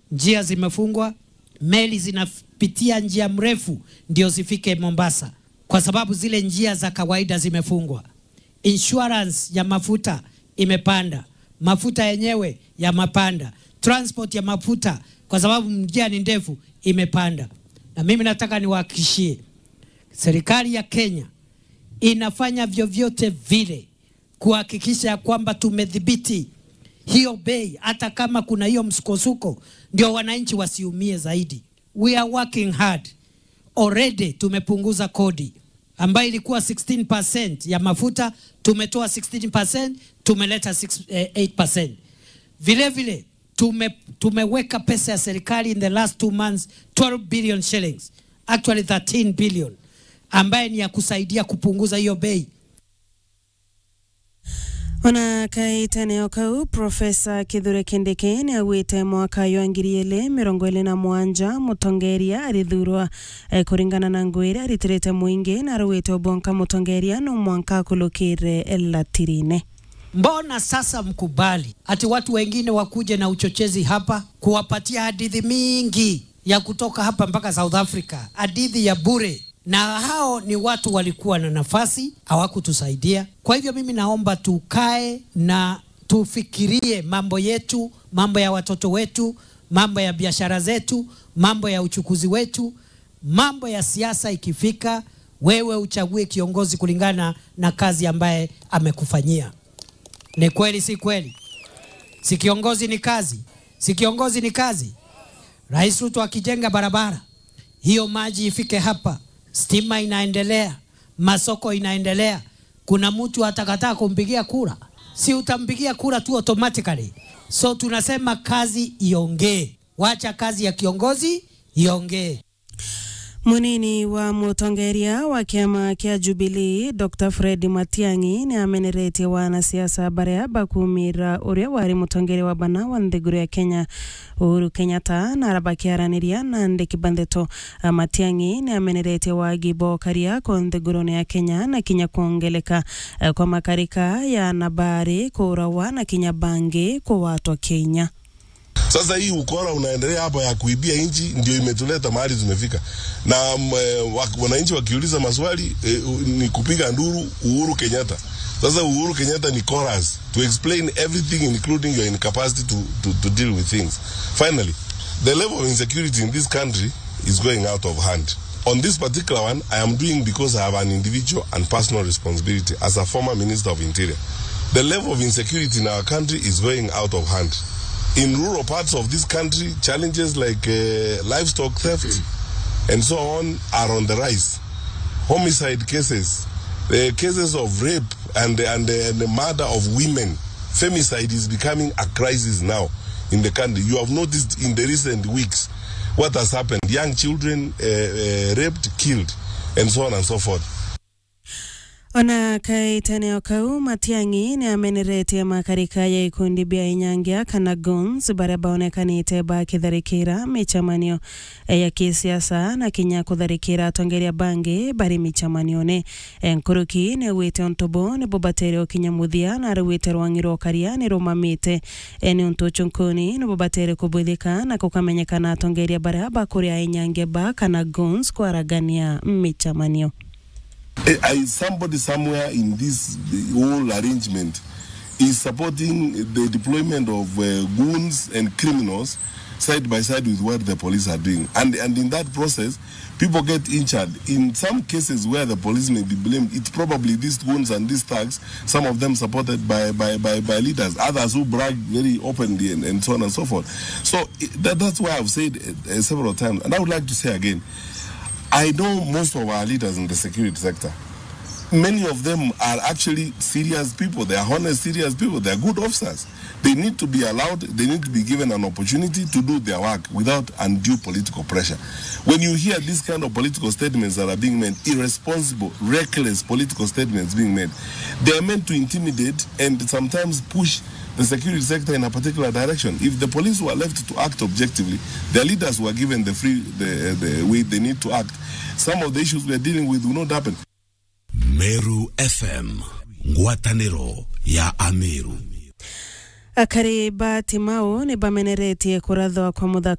njia zimefungwa, meli zinapitia njia mrefu ndio zifike Mombasa, kwa sababu zile njia za kawaida zimefungwa. Insurance ya mafuta imepanda, mafuta yenyewe yamepanda, transport ya mafuta kwa sababu njia ni ndefu imepanda. Na mimi nataka niwahakikishie serikali ya Kenya inafanya vyovyote vile kuhakikisha kwamba tumedhibiti hiyo bei, hata kama kuna hiyo msukosuko, ndio wananchi wasiumie zaidi. We are working hard already. Tumepunguza kodi ambayo ilikuwa 16% ya mafuta, tumetoa 16%, tumeleta 6, eh, 8%. Vile vile tume, tumeweka pesa ya serikali in the last two months 12 billion shillings, actually 13 billion ambaye ni ya kusaidia kupunguza hiyo bei. ona kaiteneo kau profesa kithure kindiki ni agwite mwaka yo ngiri ili mirongo ili na mwanja mutongeria arithurwa eh, kuringana na ngwire aritirite mwingi na arugite ubonka mutongeria no mwanka akulukire latirine Mbona sasa mkubali ati watu wengine wakuje na uchochezi hapa kuwapatia hadithi mingi ya kutoka hapa mpaka South Africa, hadithi ya bure, na hao ni watu walikuwa na nafasi hawakutusaidia. Kwa hivyo mimi naomba tukae na tufikirie mambo yetu, mambo ya watoto wetu, mambo ya biashara zetu, mambo ya uchukuzi wetu, mambo ya siasa. Ikifika wewe uchague kiongozi kulingana na kazi ambaye amekufanyia. Ni kweli si kweli? Si kiongozi ni kazi? Si kiongozi ni kazi? Rais Ruto akijenga barabara hiyo, maji ifike hapa, stima inaendelea, masoko inaendelea, kuna mtu atakataa kumpigia kura? Si utampigia kura tu automatically? So tunasema kazi iongee, wacha kazi ya kiongozi iongee. munini wa mutongeria wa kiama kia Jubilee Dr Fred Matiang'i ni ameneretie wanasiasa baria bakumira uria wari mutongeria wa bana wa nthiguru ya Kenya Uhuru Kenyatta na arabakiaraniria na ndiki bandeto Matiang'i ni ameneretie wagibo karia ko nthiguruni ya Kenya na kinya kuongeleka eh, kwa makarika ya nabari kurawa na kinya bangi kwa watu wa Kenya Sasa hii ukora unaendelea hapa ya kuibia nchi ndio imetuleta mahali tumefika, na mm, eh, wa- wananchi wakiuliza maswali eh, u- ni kupiga nduru Uhuru Kenyatta. Sasa Uhuru Kenyatta ni chorus to explain everything including your incapacity to, to, to deal with things. Finally, the level of insecurity in this country is going out of hand. On this particular one, I am doing because I have an individual and personal responsibility as a former Minister of Interior. The level of insecurity in our country is going out of hand in rural parts of this country, challenges like uh, livestock theft and so on are on the rise. Homicide cases, the cases of rape and, and, and the murder of women, femicide is becoming a crisis now in the country. You have noticed in the recent weeks what has happened. Young children uh, uh, raped, killed, and so on and so forth. ona kaiteneo kau Matiang'i ni ameneretie makarika ya ikundi bia inyangia kana guns baria baonekanite bakitharikira michamanio eh, ya kisiasa na kinya kutharikira atongeria bangi bari michamanione nkuruki ni wite ontobo ni bobatere kinya muthia na rwite rwang'iro karia ni rumamite eh, ni untu chunkuni ni bobatere kubwithika na kukamenyekana atongeria baria bakuria inyangia ba kana guns kwaragania michamanio I, I, somebody somewhere in this the whole arrangement is supporting the deployment of uh, goons and criminals side by side with what the police are doing. And, and in that process, people get injured. In some cases where the police may be blamed, it's probably these goons and these thugs, some of them supported by, by, by, by leaders, others who brag very openly and, and so on and so forth. So it, that, that's why I've said uh, several times, and I would like to say again, I know most of our leaders in the security sector. Many of them are actually serious people. They are honest, serious people. They are good officers. They need to be allowed, they need to be given an opportunity to do their work without undue political pressure. When you hear these kind of political statements that are being made, irresponsible, reckless political statements being made, they are meant to intimidate and sometimes push the security sector in a particular direction. If the police were left to act objectively, their leaders were given the free the, the way they need to act, some of the issues we are dealing with will not happen. Meru FM, ngwatanĩro ya Ameru. akari batimau ni bameneretie kurathwa kwa muthako